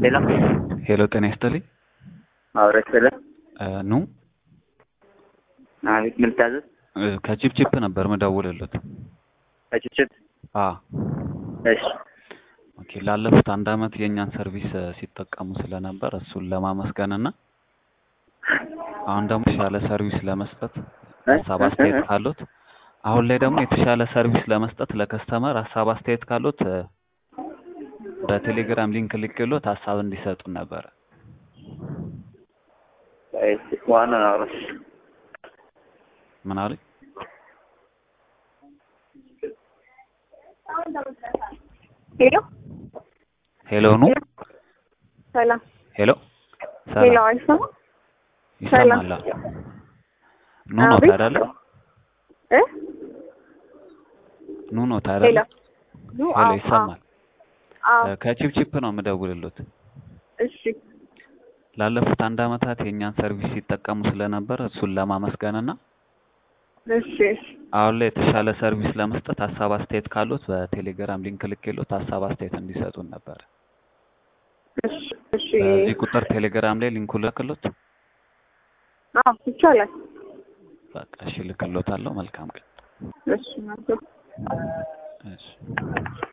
ሄሎ ሄሎ ጤና ይስጥልኝ። አብረሽ ስለ እ ኑ አቤት ምን ልታዘዝ? እ ከቺፕቺፕ ነበር ምደውልልዎት። ከችችት አ እሺ ኦኬ ላለፉት አንድ አመት የእኛን ሰርቪስ እ ሲጠቀሙ ስለነበር እሱን ለማመስገንና አሁን ደግሞ የተሻለ ሰርቪስ ለመስጠት ሀሳብ አስተያየት ካሉት አሁን ላይ ደግሞ የተሻለ ሰርቪስ ለመስጠት ለከስተመር ሀሳብ አስተያየት ካሉት እ በቴሌግራም ሊንክ ልኬልዎት ሀሳብ እንዲሰጡን ነበረ። እሺ ዋናውን አውራሽ ምን አሉኝ? ሄሎ ሄሎ ኑ ሰላም ሄሎ ሄሎ ሰላም አይሰማም? ይሰማል? ኑ ኖት አቤት። አይደለ? እ ኑ ኖት ሄሎ አይደለ? ኑ ሄሎ አዎ ይሰማል? አዎ እ ከቺፕቺፕ ነው የምደውልልዎት። እሺ ላለፉት አንድ አመታት የእኛን ሰርቪስ ሲጠቀሙ ስለነበር እሱን ለማመስገንና እሺ እሺ አሁን ላይ የተሻለ ሰርቪስ ለመስጠት ሀሳብ አስተያየት ካሉት በቴሌግራም ሊንክ ልኬልዎት ሀሳብ አስተያየት እንዲሰጡን ነበር። እሺ እሺ በዚህ ቁጥር ቴሌግራም ላይ ሊንኩ ልክሎት አዎ ይቻላል። በቃ እሺ ልክሎታለሁ። መልካም ቀን። እሺ መልካም እሺ